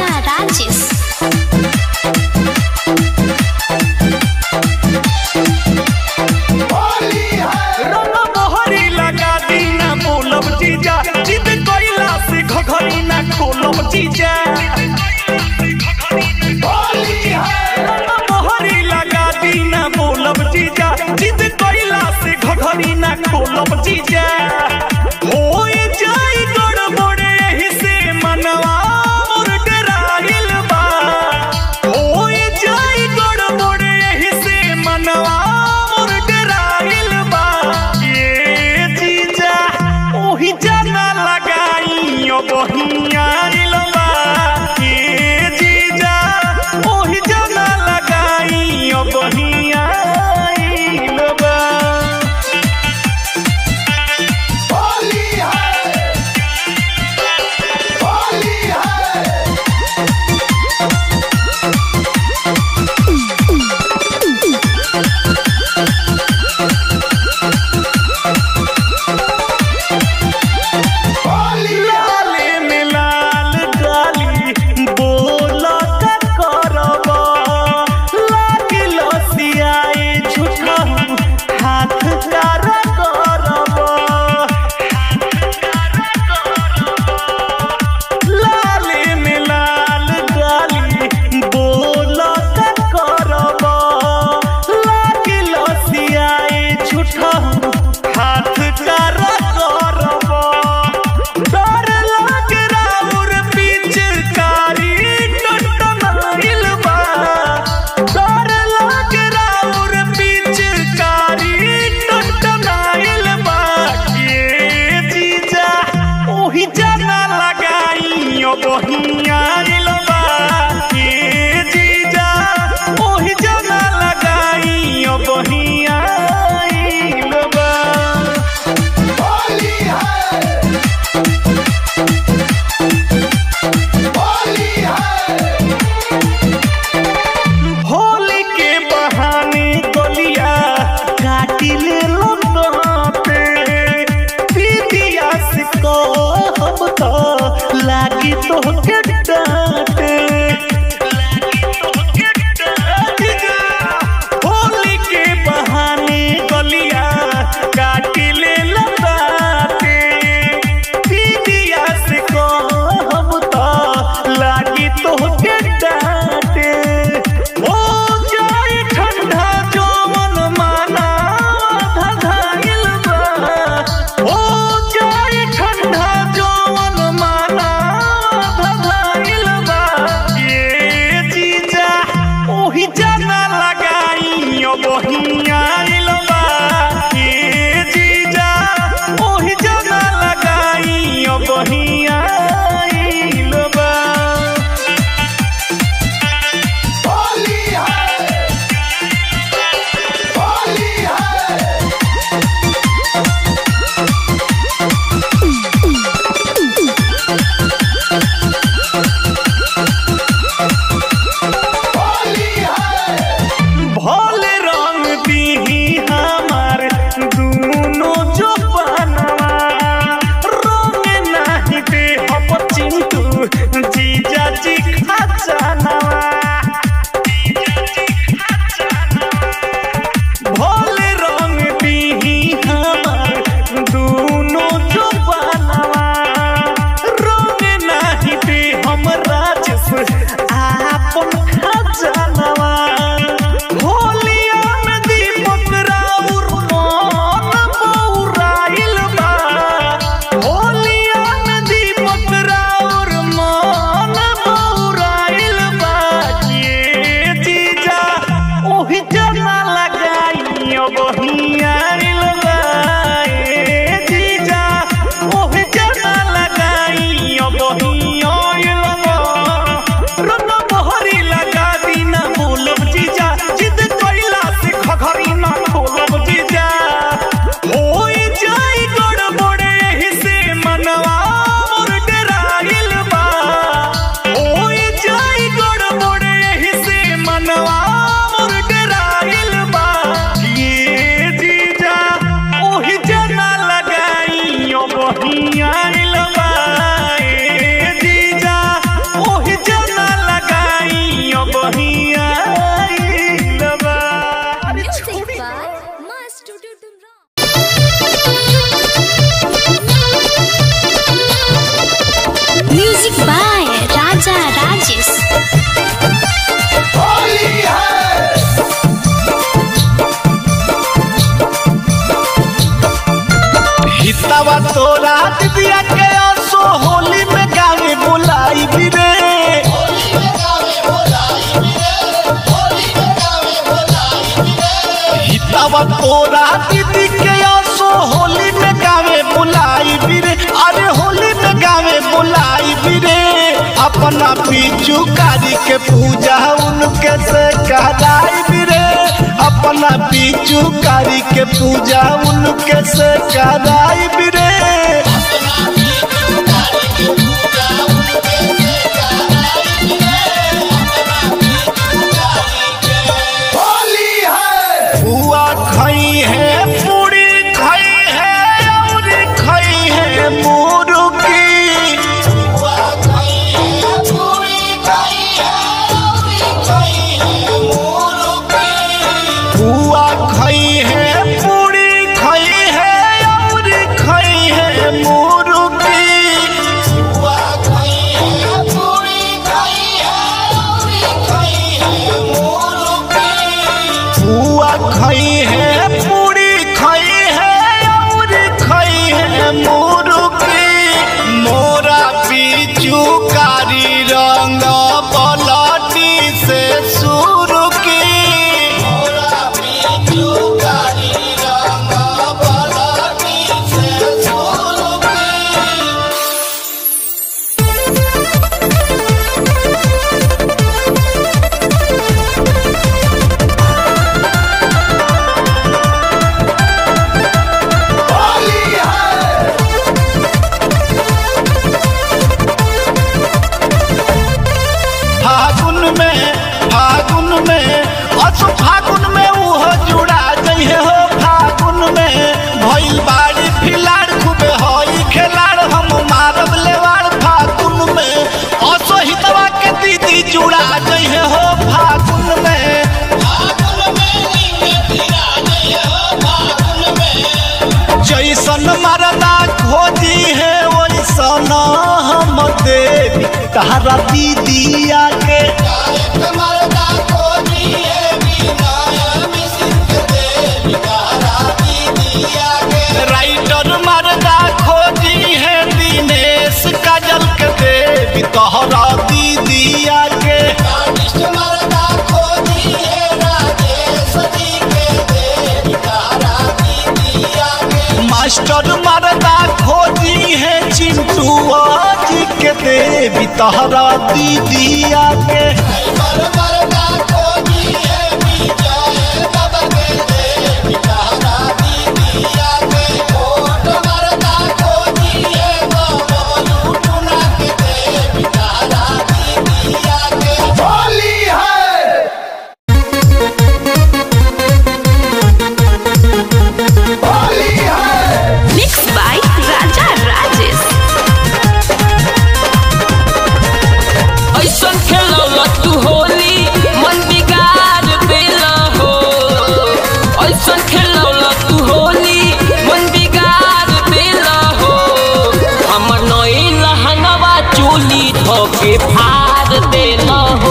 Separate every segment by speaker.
Speaker 1: Rajes.
Speaker 2: रंग मोहरी लगा दी ना बोलब जीजा जिद कोइला से घघरी ना खोलब जीजा रंग मोहरी लगा दी ना बोलब जीजा जिद कोइला से घघरी ना खोलब जीजा होए जाई गड़बड़ एही से मनवा मोर डराइल बा होए जाई गड़बड़ एही से मनवा मोर डराइल बा ये जीजा ओही जाना लगाई ओ बहियाइल बा ये जीजा ओही जाना लगाई ओ बहियाइल बा लाले में लाल डाली बोलत करब लागी लसियाए झूठा हाथ कार करब लाले में लाल डाली बोलत करब लागी लसियाए झूठा हाथ कार करब डर लाग राउर पिचकारी टटनाइल बा डर लाग राउर पिचकारी टटनाइल बा ये जीजा ओही जाना लगाई ओ बहियाइल बा ये जीजा ओही जाना लगाई ओ बहियाइल बा होली के बहाने गलिया काटी ले लो पे दीदिया से कहब तो लागी तो के डांटे होली के बहाने गलिया काटी ले लो पे दीदिया से कहब तो लागी तो के डांटे हो जाए ठंडा जो मन माना धधाइल बा हो जाए ठंडा जो मन माना धधाइल बा ये जीजा ओही जाना लगाई ओ बहियाइल बा ये जीजा ओही जाना लगाई ओ बहियाइल बा तोरा दीदी के आसो होली में गावे बुलाई बिरे अरे होली में गावे बुलाई बिरे अपना पीछू कारी के पूजा उनके से कराई बिरे अपना पीछू कारी के पूजा उनके से कराई बिरे बुआ खाई है पूरी खाई है और खाई है मुर्गी बुआ खाई है पूरी खाई है और खाई है मुर्गी बुआ खाई है पूरी खाई है और खाई है मुर्गी मोरा पीछू कारी रंग पलटी से शुरू की फागुन में फागुन में अस फागुन में उह जुड़ा जइहे हो फागुन में भइल बाड़ी फिलाड़ खूबे हई खेलाड़ हम मारब लेवाड़ फागुन में अस हितवा के दीदी जुड़ा जइहे हो फागुन में जैसन मरदा खोजी है वैसन हम देवी तहरा दीदिया के राइटर मरदा खोजी है दिनेश काजल के देवी तहरा दीदिया के मास्टर मरदा खोजी है चिंटू जी के देवी तहरा दीदिया के
Speaker 1: Mixed by Raja Rajesh.
Speaker 3: ऐसन खेलौला तू होली मन बिगाड़ देला हो ऐसन खेलौला तू होली मन बिगाड़ देला हो हमर नई लहंगवा चोली धोके फाड़ देला हो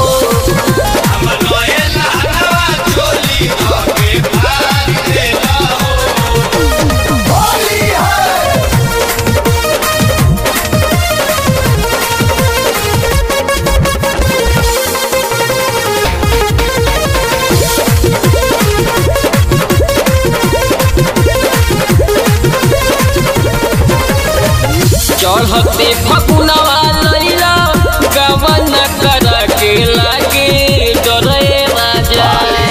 Speaker 3: चढ़ते फकुनवा लैला गवन कर के लागे डरे राजा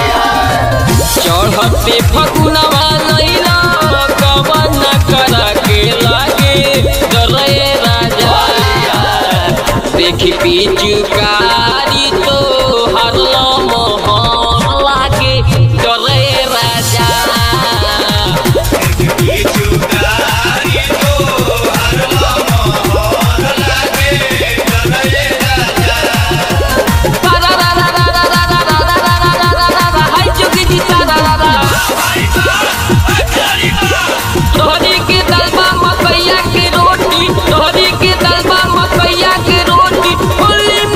Speaker 3: चढ़ते फकुनवा लैला गवन कर के लागे डरे राजा देखी पिचुकारी तो हरला मोहर लागे डरे राजा तोहरी के दलबा मकैया के रोटी तोहरी के दलबा मकैया के रोटी होली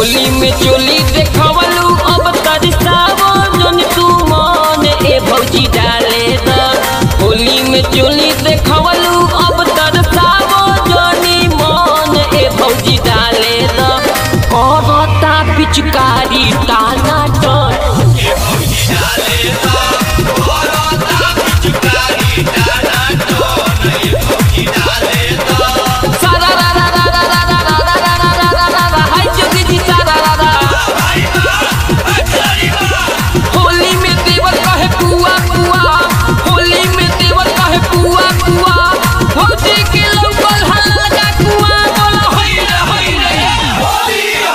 Speaker 3: होली में चोली देखवलू अब तरसावो जन तू मन ए भौजी डाले द होली में चोली देखवलू अब तरसावो जनी मन ए भौजी डाले द कहता पिचकारी ताना टन सारा रा रा रा रा रा रा रा रा रा रा रा रा रा हाय जोगी जी सारा रा रा होली में देवर कहे पुआ पुआ होली में देवर कहे पुआ पुआ भौजी के लौकल हल्का कुआ बोला होई रे होई रे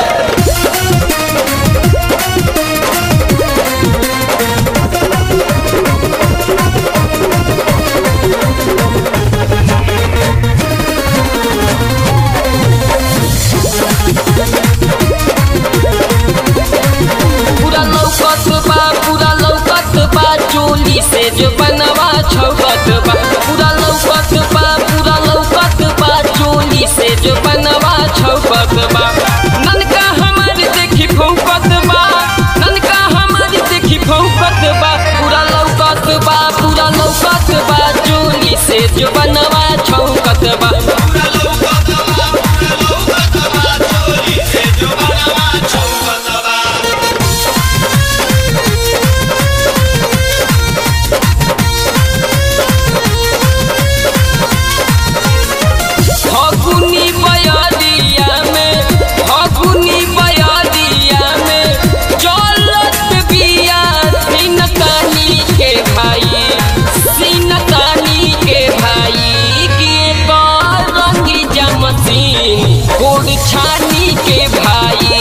Speaker 3: पूरा लौकत बा पूरा लौकत बा चोली से जो बनवा छौकत बा पूरा लौकत बा पूरा लौकत बा चोली से जो बनवा छौकत बा ननका हमार देखी फौकत बा ननका हमार देखी फौकत बा पूरा लौकत बा पूरा लौकत बा चोली से जो बनवा छौकत बा फगुनी बयरिया में फगुनी बयरिया में चलत बिया सिनतानी के भाई सिनतानी के भाई के रंगी जमसीन गोड़ छानी के भाई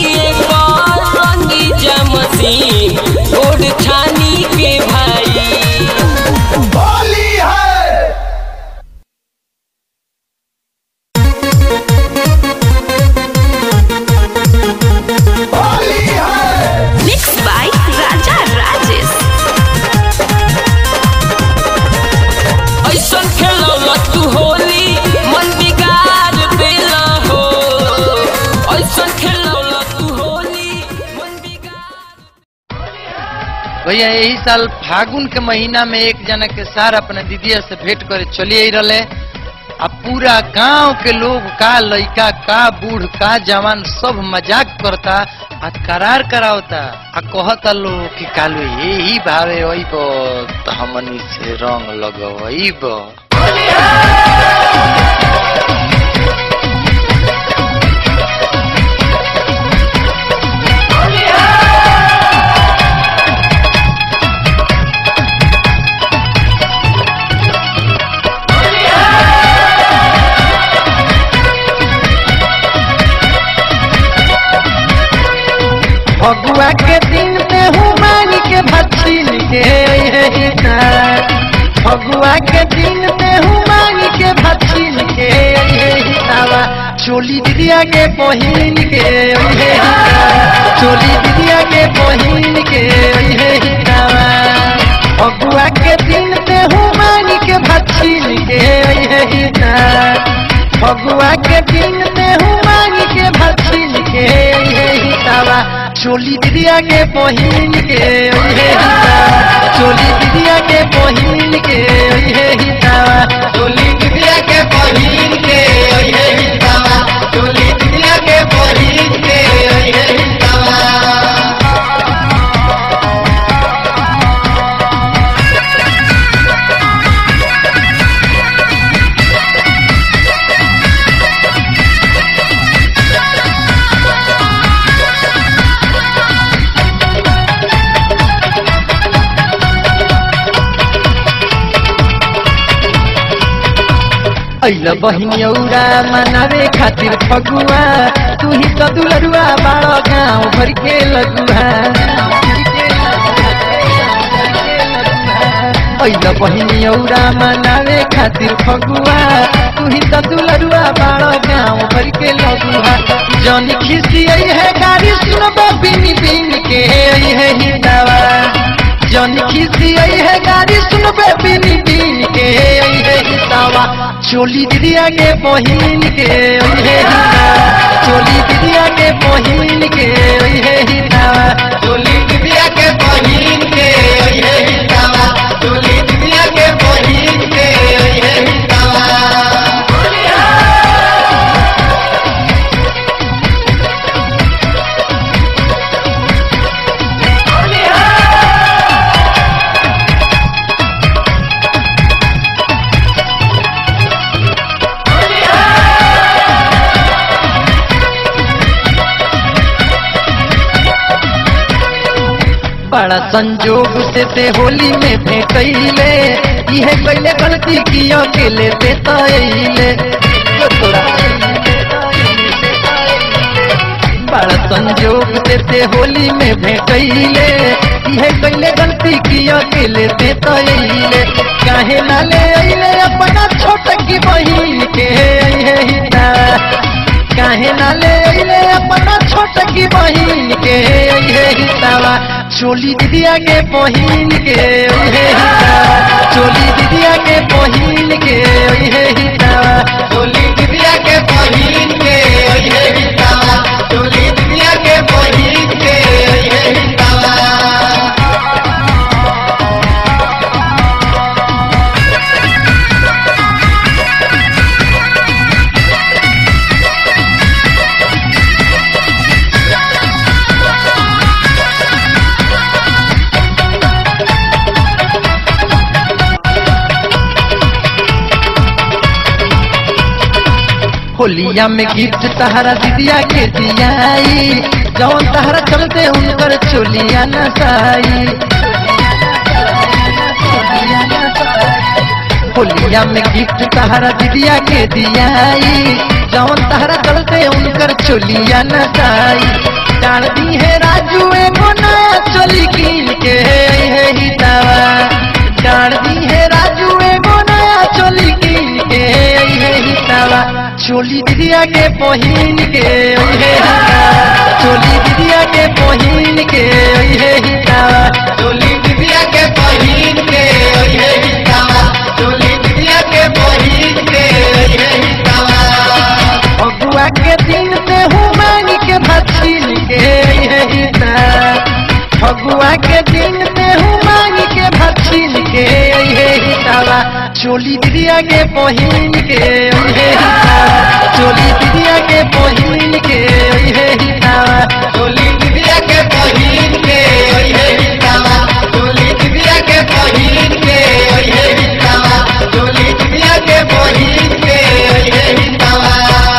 Speaker 3: रंगी जमसीन गोड़ छानी के भाई
Speaker 2: होली है होली है
Speaker 1: Mixed by Raja Rajesh.
Speaker 3: ऐसन खेलौला तू होली मन बिगाड़ देला हो ऐसन खेलौला तू होली मन बिगाड़
Speaker 4: भैया यही साल फागुन के महीना में एक जना के सार अपने दीदिया से भेंट करे चलिए रहे आ पूरा गांव के लोग का लइका का बूढ़ का जवान सब मजाक करता आ करार करावता आ कहता लोग कि कालू यही भावे वहीब तो हमनी से रंग लगवईब फगुआ के दिन में हूँ मांग के भछिन के अइहे फगुआ के दिन में हूँ मांग के भछिन के अइहे चोली दिदिया के बहिन के अइहे चोली दिदिया के बहिन के अइहे फगुआ के दिन में हूँ मांग के भछिन के अइहे फगुआ के दिन में हूँ मांग के भछिन के अइहे चोली दिदिया के बहिन के अइहे चोली दिदिया के बहिन के अइहे चोली दिदिया के बहिन के अइहे चोली दिदिया के बहिन के अइहे अइल बहिनियौरा मनावे खातिर फगुआ तू ही तो दुलरुआ बाड़ो गाँव भर के लगुआ अइल बहिनियौरा मनावे खातिर फगुआ तू ही तो दुलरुआ बाड़ो गाँव भर के लगुआ जौन खिसी है गाड़ी सुनबो बिन बिन के है हिंदावा जन खिसी आई है गाड़ी सुनबे बिन बिन के आई है हितावा चोली दिदिया के बहिन के आई है हितावा चोली दिदिया के बहिन के आई है हितावा
Speaker 2: चोली दिदिया के बहिन के अइहे हितावा चोली दिदिया के बहिन के अइहे हितावा
Speaker 4: बड़ा संजोग से ते होली में भेटैले इहे कैले गलती की अकेले ते तैले बड़ा संजोग से ते होली में भेटैले इहे कैले गलती की अकेले ते तैले काहे ना ले अइले अपना छोट की बहिन के अइहे हिता काहे ना ले अइले अपना छोट की बहिन के अइहे हितावा चोली दिदिया के बहिन के अइहे हितावा चोली दिदिया के बहिन के अइहे हितावा
Speaker 2: चोली दिदिया के बहिन के अइहे हितावा चोली दिदिया के बहिन के अइहे हितावा
Speaker 4: होलिया में गिफ्ट तहरा दिदिया के दियाई जौन तहरा चलते उनकर चोलिया नसाई होलिया में गिफ्ट तहरा दिदिया के दियाई जौन तहरा चलते उनकर चोलिया नसाई डाल दी है राजू एगो नया चोली कीन के है हितावा डाल दी है राजू एगो नया चोली कीन के है हितावा चोली दिदिया के बहिन के है हितावा चोली दिदिया के बहिन के है हितावा
Speaker 2: चोली दिदिया के बहिन के अइहे हितावा चोली दिदिया के बहिन के अइहे हितावा
Speaker 4: अगुआ के दिन से हूँ मांग के भछिन के है हिता फगुआ के दिन से हूँ मांग के भछिन के है हितावा चोली दिदिया के बहिन के है हितावा चोली दिदिया के बहिन के है हितावा
Speaker 2: चोली दिदिया के बहिन के अइहे हितावा चोली दिदिया के बहिन के अइहे हितावा चोली दिदिया के बहिन के अइहे हितावा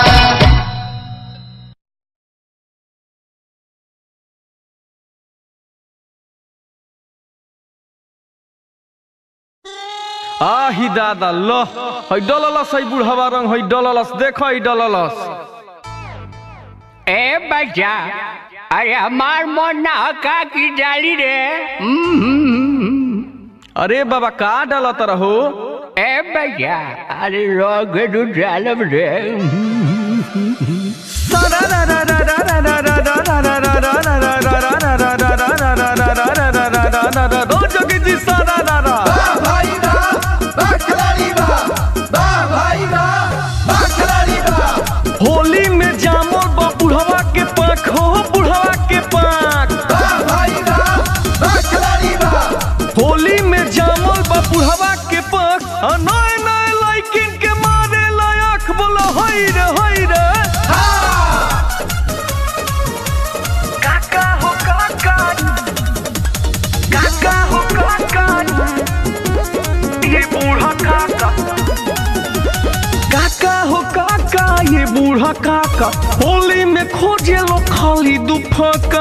Speaker 5: आही दादा लो है डललस है बुढ़वा रंग है डललस देख है डललस
Speaker 6: ए बच्चा अरे हमार मन ना का की डाली रे हम्म,
Speaker 5: अरे बाबा का डालत रहो
Speaker 6: ए बच्चा अरे रोग दू डालब रे
Speaker 5: जोगी जी सारा रारा होली में जामो बा बुढ़वा के पाख हो बुढ़वा के पाख होली में जामल बा बुढ़वा के पाख आ नए नए लड़किन के मारे लायक बोलो होई रे होई रे काका हो काका काका हो काका ये बूढ़ा काका काका हो काका ये बूढ़ा काका होली में खोजे लो खाली दुफका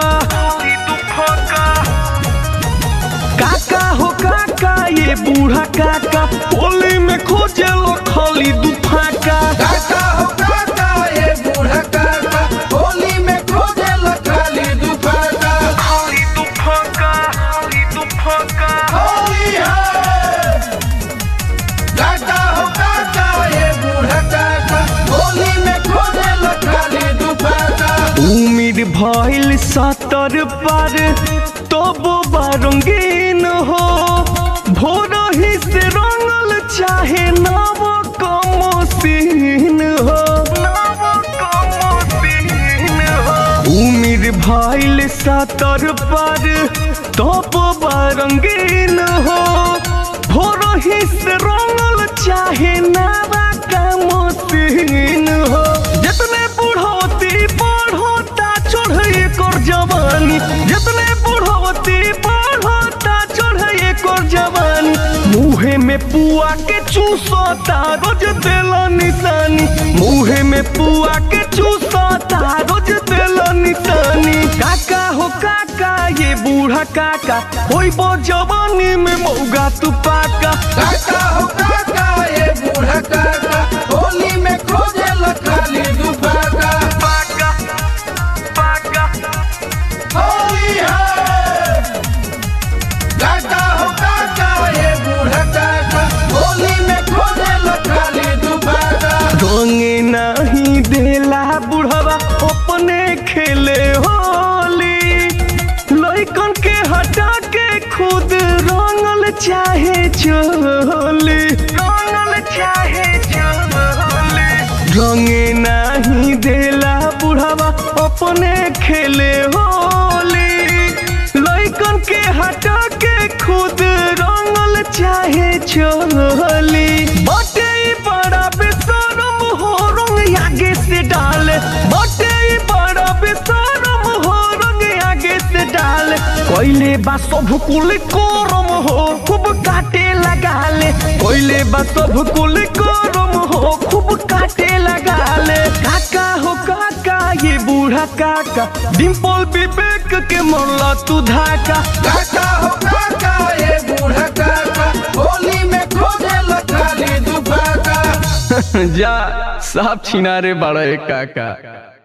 Speaker 5: काका हो काका ये बूढ़ा काका होली में खोजे लो खाली दुफका
Speaker 2: काका हो काका ये बूढ़ा काका होली में खोजे लखाली दुपका
Speaker 5: खाली दुफका खाली दुफका
Speaker 2: होली है काका हो काका ये बूढ़ा काका होली में खोजे लखाली दुपका
Speaker 5: उम्मीद भइल सतर पर तब रंगीन हो भोर ही से रंगल चाहे नव कमोसीन हो उमिर भइल सतर पर तब रंगीन हो भोर ही से रंगल चाहे नवा कमोसीन हो जितने बुढ़ौती बढ़ोता चढ़े कर जवानी जितने बुढ़ौती बढ़ोता चढ़े कर जवानी मुहे में पुआ के चूसता रोज देला निशानी मुहे में पुआ के चूसता रोज देला निशानी काका हो काका ये बूढ़ा काका होई बो जवानी में मौगा तू पाका
Speaker 7: काका हो काका ये बूढ़ा काका होली में खोजे खाली दुपाका
Speaker 5: पाका पाका
Speaker 7: होली है काका हो काका ये बूढ़ा काका होली में खोजे खाली दुपाका
Speaker 5: रंगे नहीं देला बुढ़वा अपने खेले होली लइकन के हटा के खुद रंगल चाहे चोली रंगल चाहे चोली रंगे नहीं देला बुढ़वा अपने खेले होली लइकन के हटा के खुद रंगल चाहे चोली बटे ई बड़ा बेशरम हो रंग आगे से डाले बटे ई बड़ा बेशरम हो रंग आगे से डाले कोइले बा सब कुल कोरम हो खूब काटे लगा ले कोइले बा सब कुल कोरम हो खूब काटे लगा ले काका हो काका ये बूढ़ा काका डिम्पल विवेक के मोला तू धाका
Speaker 7: काका हो काका ये बूढ़ा काका होली में खोजे खाली दुपाका
Speaker 5: जा साफ छिनारे बड़ा काका